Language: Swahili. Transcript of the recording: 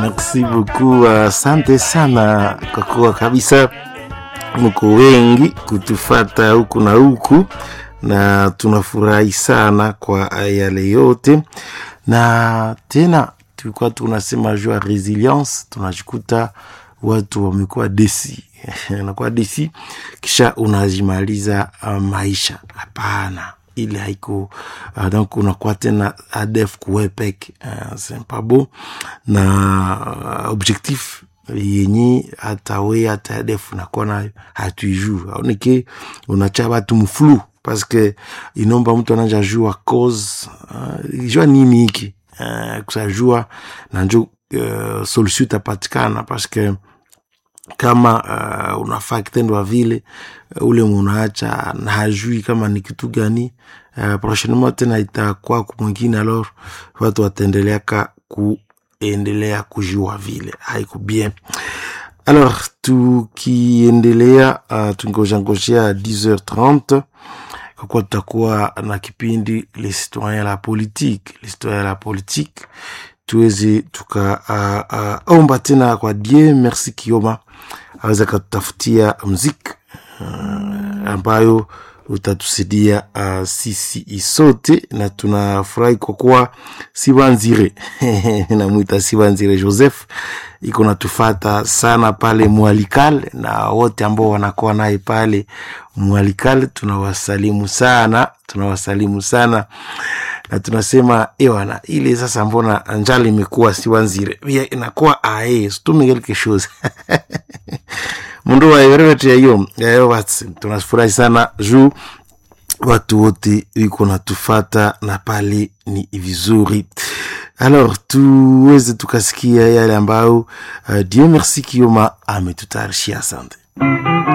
Merci beaucoup, asante sana kwa kuwa kabisa mko wengi kutufata huku na huku, na tunafurahi sana kwa yale yote, na tena tulikuwa tunasema juu ya resilience, tunajikuta watu wamekuwa desi nakuwa desi, kisha unajimaliza uh, maisha. Hapana, ile haiko uh, donc unakuwa tena adef kuwepek uh, c'est pas beau na uh, objectif yenye hata we hata adef unakuwa nayo hatuijuu aoneke unacha batu mflu parce que inomba mtu ananja jua cause uh, jua nini hiki uh, kusajua na njo uh, solution itapatikana parce que kama uh, unafaa kitendo wa vile uh, ule munaacha na hajui kama ni kitu gani uh, prochainement tena itakuwa kumwingine, alors watu wataendeleaka kuendelea kujua vile haiko bien. Alors tukiendelea uh, tungojangojea 10h30 kwa kuwa tutakuwa na kipindi les citoyens la politique, les citoyens la politique tuweze tukaomba uh, uh, tena kwa die merci Kioma aweza katutafutia mziki uh, ambayo utatusaidia uh, sisi isote, na tunafurahi kwa kuwa Sibanzire namwita Sibanzire Joseph iko natufata sana pale Mwalikal, na wote ambao wanakuwa naye pale Mwalikal tunawasalimu sana, tunawasalimu sana na tunasema ewana ile sasa, mbona njala imekuwa Sibanzire pia inakuwa ae stume quelque chose mundu waeverevetia hiyo yayo basi, tunafurahi sana juu watu wote wiko natufata na pale ni vizuri. Alors tuweze tukasikia yale ambayo uh, Dieu merci Kioma ametutayarishia. Asante.